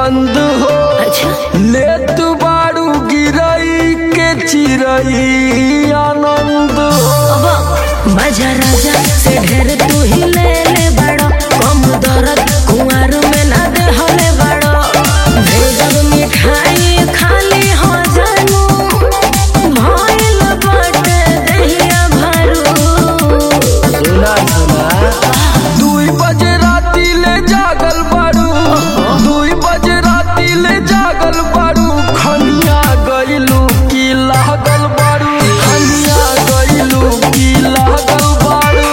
बंद हो अच्छा ले तू बारू गिरई के चिरई आनंद हो अब बाजा राजा से ढेर तू ही ले ले बड़ो कम दर्द कुंवर में ना दे हले बड़ो भेजब मिठाई खाली हो जानू भइल बाटे दहिया भरू सुना सुना दुई बजे राती ले जागल बारू दुई बजे राती ले जागल बारू खनिया गइलू की लागल बारू खनिया गइलू की लागल बारू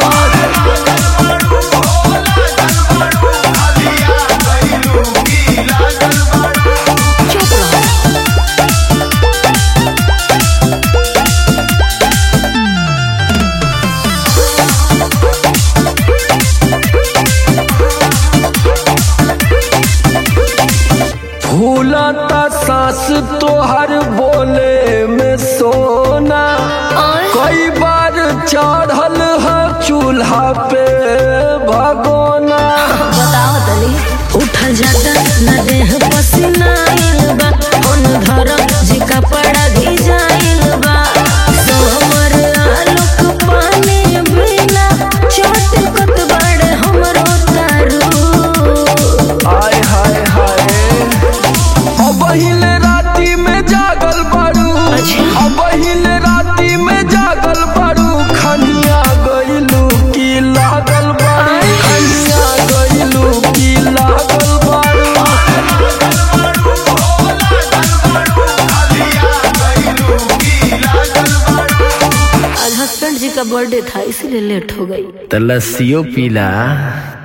चुप रहो फूलता सांस तोहर बोले में सोना और कई बार चढ़ल है चूल्हा पे भगोना बताओ तनी उठ जाता न देह पसीना आइल बा कौन धर जी कपड़ा भिजाइल बा सोमर आलोक पानी बिना चटकत बड़े हमरो तारू आय हाय हाय अब हिले राती में जागल बारू अच्छा। अब हिले राती में जागल बारू खनिया गइलू की लागल बारू खनिया गइलू की लागल बारू आज हस्बैंड जी का बर्थडे था इसीलिए लेट हो गई तो लस्सियों पीला